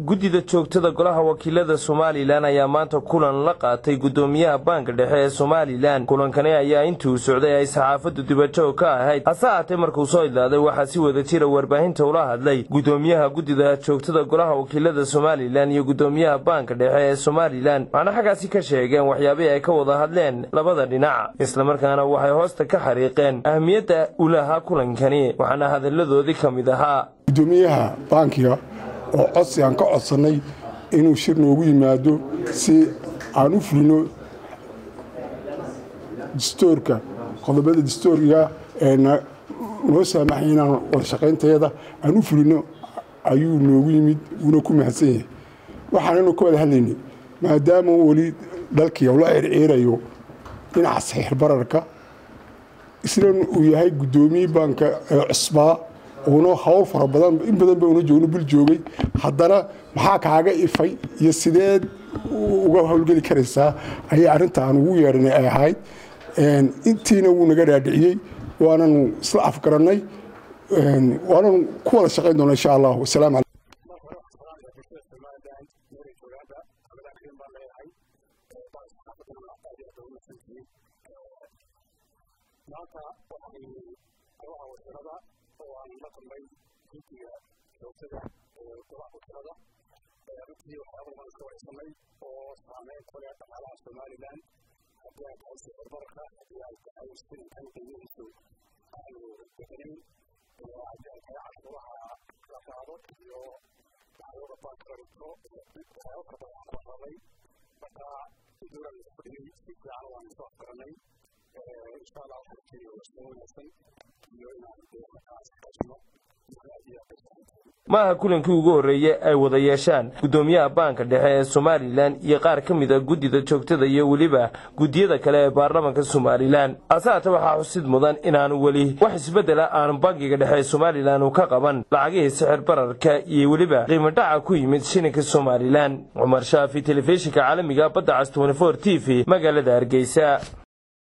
guddida joogtada golaha wakiilada somalilan ayaa maanta kulan la qaatay guddoomiyaha baanka dhexe ee somalilan kulankani ayaa intii uu socday ay saxaafaddu dibajoog ka ahayd hase haatee markuu soo idlaaday waxaa si wada jira warbaahinta ula hadlay guddoomiyaha guddida joogtada golaha wakiilada somalilan iyo guddoomiyaha baanka dhexe ee somalilan waxaana xaggaasi ka sheegeen waxyaabihii ay ka wada hadleen labada dhinac islamarkaana waxay hoosta ka xariiqeen ahmiyadda u lahaa kulankani waxaana hadalladoodii ka mid ahaa gudoomiyaha baankiga oo codsi aan ka codsannay inuu shir noogu yimaado si aan u fulino dastoorka qodobada dastooriga ee noo saamaxay inaan wadashaqaynteeda aan u fulino ayuu noogu yimid wuuna ku mahadsan yahay waxaananu ka wada hadlaynay maadaama weli dalkii ula circiirayo dhinaca saxiix bararka isna uu yahay guddoomiye baanka ee cusbaa uuna hawl fara badan in badan ba una joogno bil joogay haddana maxaa kaaga ifay iyo sideed uga howlgeli karaysaa ayay arrinta aan ugu yeedhanay ay ahayd intiina wuu naga dhaadhiciyey waananu isla afgarannay waananu ku wada shaqayn doona insha allah wasalaamu calaykum maanta waxay golaha wakiilada oo aan la kulmay guddiga joogtada ee golaha wakiilada runtii waxyaaba badan ka waraysanay oo saameyn ku leh dhaqaalaha somalilan haddii ay tahay sicir bararka haddii ay tahay silinkan qiimihiisu aanu bixinin haddii ay tahay cashuuraha la qaado iyo waxyooda baanka la dhigto waxyaaba fara badan aan ku hadlay marka dowlad la fadhiyey si fiican waan isku afgaranay insha allah waxaan keenaya wasmo wanaagsan iyo inaan markaas kasno ma aha kulankii ugu horreeyey ay wada yeeshaan guddoomiyaha baanka dhexe ee somalilan iyo qaar ka mid a guddida joogtada iyo weliba guddiyada kale ee baarlamaanka somalilan hase haate waxaa xusid mudan inaanu weli wax isbeddela aanu bankiga dhexe ee somalilan uu ka qaban lacagihii sixir bararka iyo weliba qiimo dhaca ku yimid shilinka somalilan cumar shaafi telefishinka caalamiga badda cas t v magaalada hargeysa